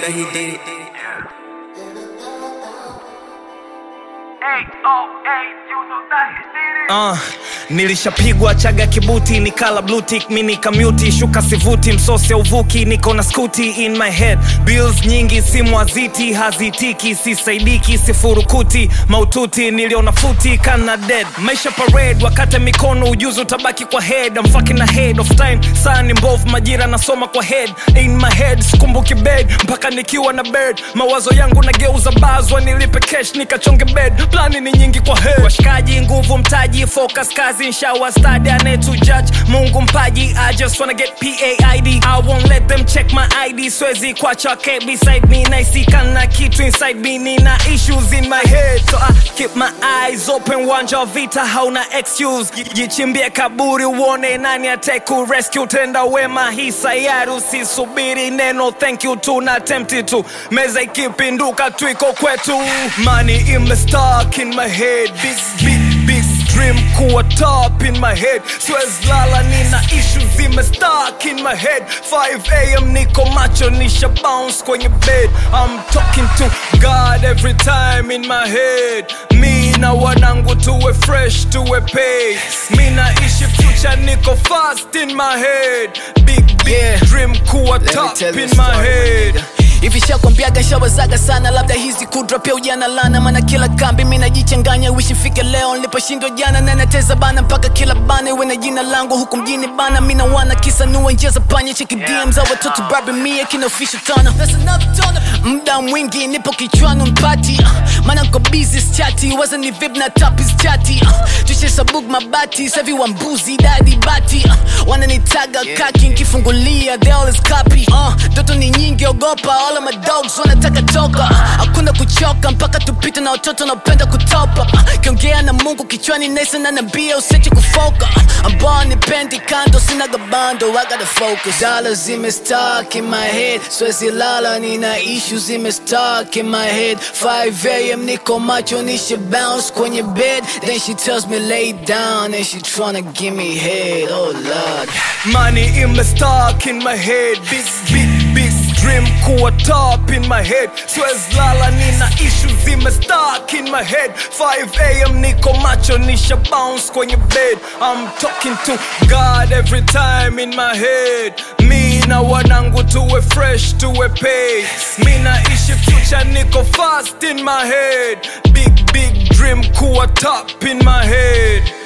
that he did it. Uh, nilishapigwa chaga kibuti nikala blue tick mi nikamuti shuka sivuti msose uvuki niko na skuti in my head bills nyingi simu aziti hazitiki sisaidiki sifurukuti maututi niliona futi kana dead maisha parade wakate mikono ujuzi utabaki kwa head I'm fucking ahead of time saa ni mbovu majira nasoma kwa head in my head sikumbuki bed mpaka nikiwa na bird mawazo yangu nageuza bazwa nilipe cash nikachonge bed plani ni nyingi kwa head washikaji nguvu mtaji focus kazi nshawa stadi anetu judge mungu mpaji i just wanna get paid i won't let them check my id swezi kwacha ke beside me naisikana kitu inside me nina issues in my head so i keep my eyes open wanja wa vita hauna excuse jichimbie kaburi uone nani ateku rescue tenda wema hii sayari usisubiri neno thank you tu na tempted to meza ikipinduka twiko kwetu money imestark in my head big, big, big dream kuwa top in my head siwezi lala nina ishu zimestark in my head 5am niko macho nisha bounce kwenye bed i'm talking to god every time in my head mi na wanangu tuwe fresh tuwe pay mi naishi future niko fast in my head big big Yeah. dream kuwa Let me top tell you in a my story, head hivi shakwambiaga shawazaga sana labda hizi kudra pia ujana lana maana kila kambi mi najichanganya wishifike leo niliposhindwa jana nanateza bana mpaka kila bana iwe na jina langu huku mjini bana mi nawana kisa nuwe njia za panya cheki dm za watoto babi mia kina official tana muda mwingi nipo kichwani mpati uh, maana nko busy chati waza ni vip na tapis chati uh, tushesabuk mabati savi wa mbuzi dadi bati uh, wananitaga kaki nkifungulia they always copy uh, ndoto ni nyingi ogopa all of my dogs wanataka toka uh, hakuna kuchoka mpaka tupite na watoto naopenda kutopa uh, kiongea na mungu kichwani nesa na nambia usiache kufoka uh, ambao nipendi kando sina gabando I gotta focus dollars zimestuck in my head swezi lala nina issues zimestuck in my head 5am niko macho nishe bounce kwenye bed then she tells me lay down and she tryna give me head oh lord Money in my stock in my head Big, big, big dream kuwa top in my head Siwezi lala nina issues in my stock in my head 5am niko macho nisha bounce kwenye bed I'm talking to God every time in my head Mi na wanangu tuwe fresh tuwe pay Mi naishi future niko fast in my head Big, big dream kuwa top in my head